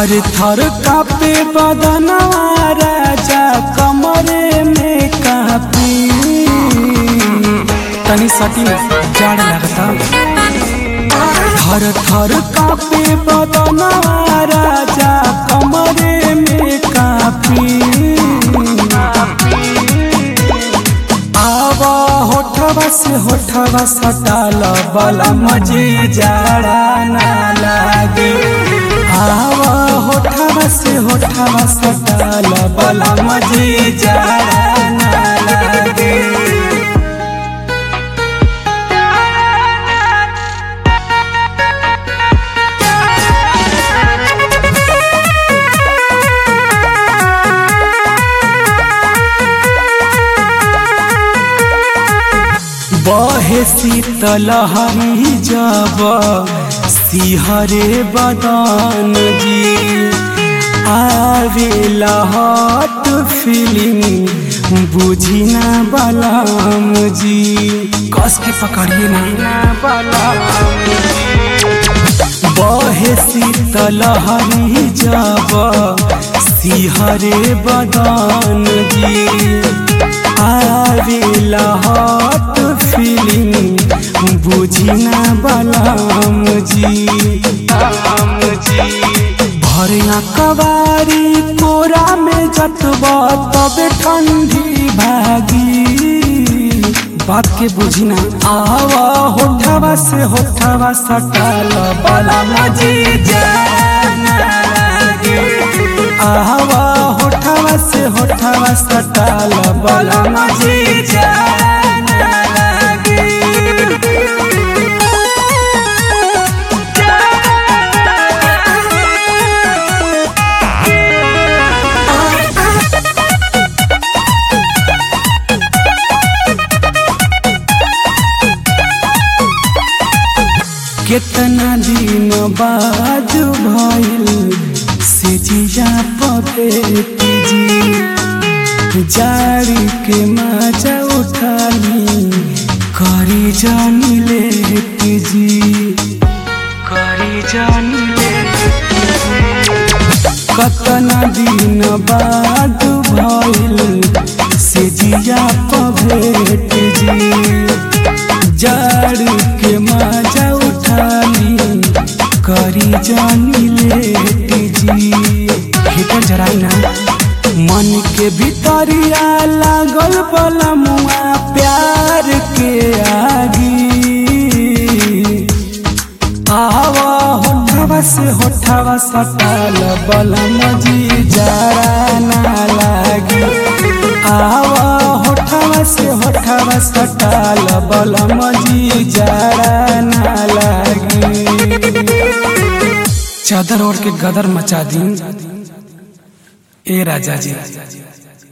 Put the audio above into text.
थर थर कापे बदनवा राजा कमरे में कापी तनी सटी में जाड़ लगता थर थर कापे बदनवा राजा कमरे में कापी आवा होठवा से होठवा सटाल बला मजे जाड़ा ना लागे आवा होठवा से होठवा सटाल बला मजे जाड़ा ना लागे बहे शीतलहरी जब सिहरे बदन जी आवे लहट फिल्म बुझी ना बलम जी कस के पकड़िए ना बहे शीतलहरी जब सिहरे बदन जी आवे लहट फिल्म बुझी ना बलम जी भरिया कवारी कोरा में जतब तबे ठंडी भागी बात के बुझी ना आवा होठवा से होठवा सटाल बला मजे जाना लागे आवा होठवा से होठवा सटाल बला मजे जाना लागे कितना दिन बाद भइल से जिया पपेटी जी जारी के मजा उठाली करी जानी लेटी जी करी जानी कतना दिन बाद भइल से जिया पभेट जी जाड़ के मजा उठाली करी जानी लेट जी हीटर जराई ना मन के भीतरिया लागल बलमुआ प्यार के आगी आवा होठवा से होठवा सटाल बलम जी जरा ना लागी आवा होठवा से होठवा सटाल बलम जी जरा ना लागी चादर ओढ़ के गदर मचा दी ए राजा जी